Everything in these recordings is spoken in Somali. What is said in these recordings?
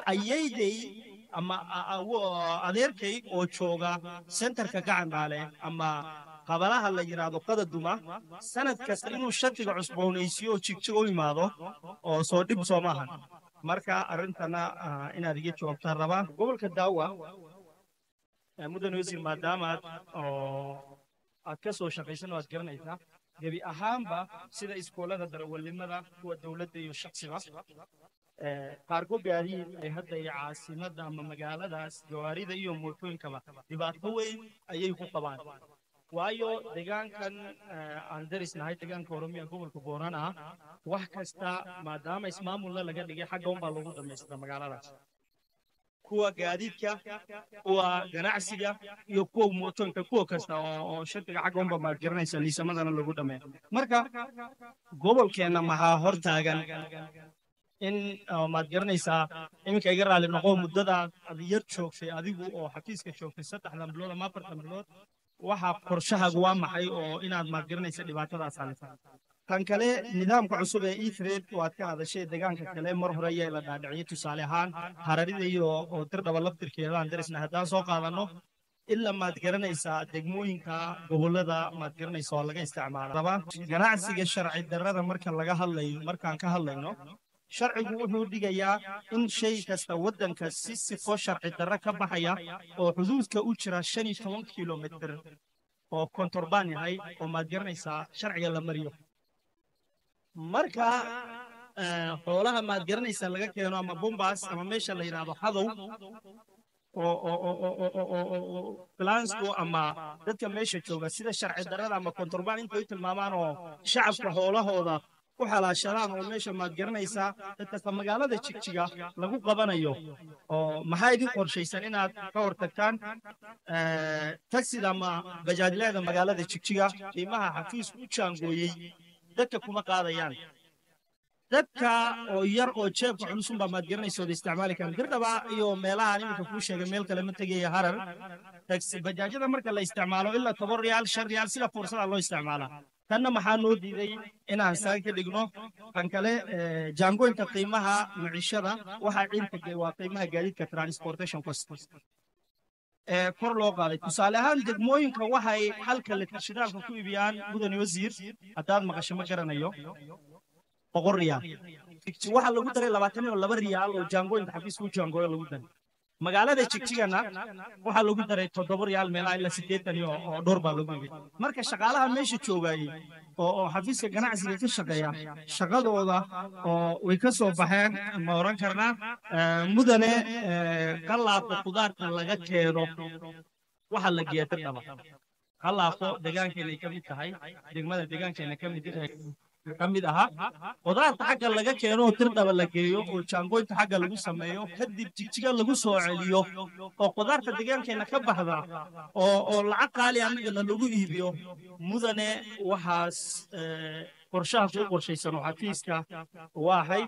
ayayday ama adeerkay oo jooga sentarka gacanbaale ama qabalaha la yidhaahdo qadaduma sanad kasta inuu shartiga cusboonaysiyo oo jigjig u imaado oo soo dhib soo maahan marka arrintana inaad iga jawaabtaan rabaa gobolka daawa mudane wasiir maadaamaad oo aad ka soo shaqaysan oo aad garanaysaa gebi ahaanba sida iskoolada darawalnimada kuwa dowladda iyo shaksiga qaarko gaadiid ay hadda iyo caasimadda ama magaaladaas gawaarida iyo mootooyinkaba dhibaato weyn ayay ku qabaan waayo deegaankan aan darisnahay deegaanka oromiya gobolka booran ah wax kasta maadaama ismaamulna laga dhigay xagga unbaa loogu dhammaystira magaaladaas kuwa gaadiidka kuwa ganacsiga iyo kuwa mootooyinka kuwa kasta oo shirkiga xagga unba maad garanaysa liisamadana lagu dhameeyo marka gobolkeenna maxaa hor taagan in maad garanaysaa iminka iga raali noqo muddada ad yar joogtay adigu oo xafiiska joogtay saddexdan bilood ama afartan bilood waxaa qorshahaagu waa maxay oo inaad maad garanaysa dhibaatadaas alisa tan kale nidaamka cusub ee etred waad ka hadashay deegaanka kale mar hore ayaa la dhaadhiciyay tusaale ahaan hararida iyo oo dirdhaba laftirkeedaan darisna haddaan soo qaadano ilaa maad garanaysaa degmooyinka gobolada maad garanaysa oo laga isticmaala ganacsiga sharci darrada marka laga hadlayo markaan ka hadlayno sharcigu wuxuu dhigayaa in shay kasta waddanka si sifo sharci darro ka baxaya oo xuduudka u jira shan iyo toban kilomitr oo kontorbaan yahay oo maad garanaysaa sharciga la mariyo marka xoolaha maad garanaysaa laga keeno ama bombas ama meesha la yidhaahdo hadow oo flansku ama dadka meesha jooga sida sharci darrada ama kontorbaan intay u tilmaamaan oo shacabka xoolahooda ku xalaashadaan oo meesha maad garanaysaa dadkasta magaalada jigjiga lagu qabanayo oo maxaa idin qorshaysan inaad ka hortagtaan tagsida ama bajaajleeda magaalada jigjiga qiimaha xafiisku u jaangooyey dadka kuma qaadayaan dadka oo yar oo jeebka culusun baa maad garanaysa ood isticmaali karaan dirdhaba iyo meelahaan iminka kuu sheegay meel kale ma tegaya harar tagsi bajaajyada marka la isticmaalo ilaa toban riyaal shan riyaal sida fursada loo isticmaalaa tanna maxaa noo diiday inaan saan ka dhigno kan kale jaangoynta qiimaha mucishada waxaa ciilka waa qiimaha gaadiidka transportation cost ee kor loo qaaday tusaale ahaan degmooyinka waxay halka litirshidaalka ku iibiyaan mudane wasiir haddaad maqasho ma garanayo boqol riyaal waxaa lagu daray labaatan iyo laba riyaal oo jaangooyinka xafiiska u jaangooyo lagu daray magaalada jigjigana waxaa lagu daray toddoba riyaal meelaha ilaa siddeetan iyo oo dhowr baa lagu yimid marka shaqaalaha meesha joogayey oo oo xafiiska ganacsiga ka shaqeeya shaqadooda oo way ka soo baxeen ma oran karnaa mudane qalaabka khudaarta laga keeno waxa la geeya dirdhaba qalaabko deegaankeenay ka mid tahay degmada deegaankeena ka mid ka mid ahaa qudaarta xagga laga keeno oo dirdhaba la geeyo oo jaangooynta xagga lagu sameeyo kadib jigjiga lagu soo celiyo oo qudaarta deegaankeenna ka baxda oo oo lacag qaali annagana lagu iibiyo mudane waxaas qorshaha kuu qorshaysan oo xafiiska waahay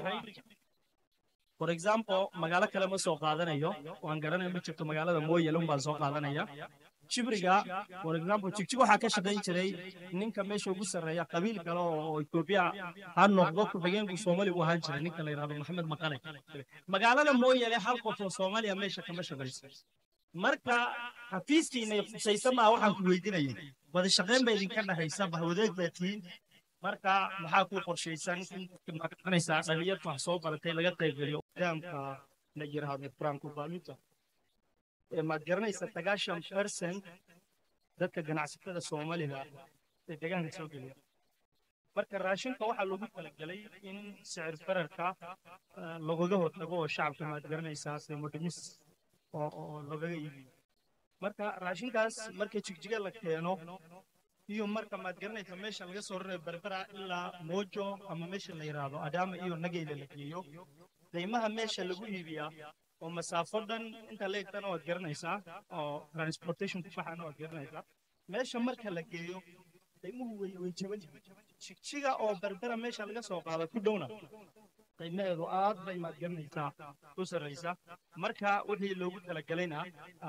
for example magaalo kale ma soo qaadanayo waan garanaya ma jirto magaalada mooyale unbaan soo qaadanaya jibriga for example jigjig waxaa ka shaqayn jiray ninka meesha ugu sarreeya qabiil kale oo etoobiya ha noqdo ku-xigeenku soomaali u ahaan jiray ninka la yidhahdo maxamed maqane magaalada mooyale hal qof oo soomaaliya meesha kama shaqayso marka xafiiskiinay khusaysa maa waxaan ku weydiinaya wada shaqayn ba idinka dhexaysa bahwadeeg baa tihiin marka maxaa ku qorshaysan inmaqanaysaa dhalinyarta wax soo baratay laga qaybgeliyo nidaamka la yidhaahdo franco valuta maad garanaysa sagaashan percent dadka ganacsatada soomaaliga ee deegaanka soo geliya marka raashinka waxaa loogu talagelay in sicir fararka lagaga hortago oo shacabka maad garanaysaa qiimodhimis oo lagaga iibiyo marka raashinkaas marka jigjiga la keeno iyo marka maad garanaysa meesha laga soo rarayo berbera ilaa moojo ama meesha la yidhaahdo adaama iyo nageyle la geeyo qiimaha meesha lagu iibiyaa oo masaafo dhan inta leegtana waad garanaysaa oo transportation ku baxana waad garanaysaa meesha marka la geeyo qiimuhu way way jaban yihiin jigjiga oo berbera meesha laga soo qaado ku dhowna qiimaheedu aad bay maad garanaysaa u sarraysa marka wixii loogu talagalayna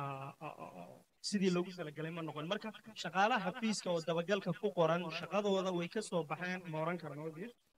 sidii loogu talagalay ma noqon marka shaqaalaha xafiiska oo dabagalka ku qoran shaqadooda way ka soo baxeen ma oran karno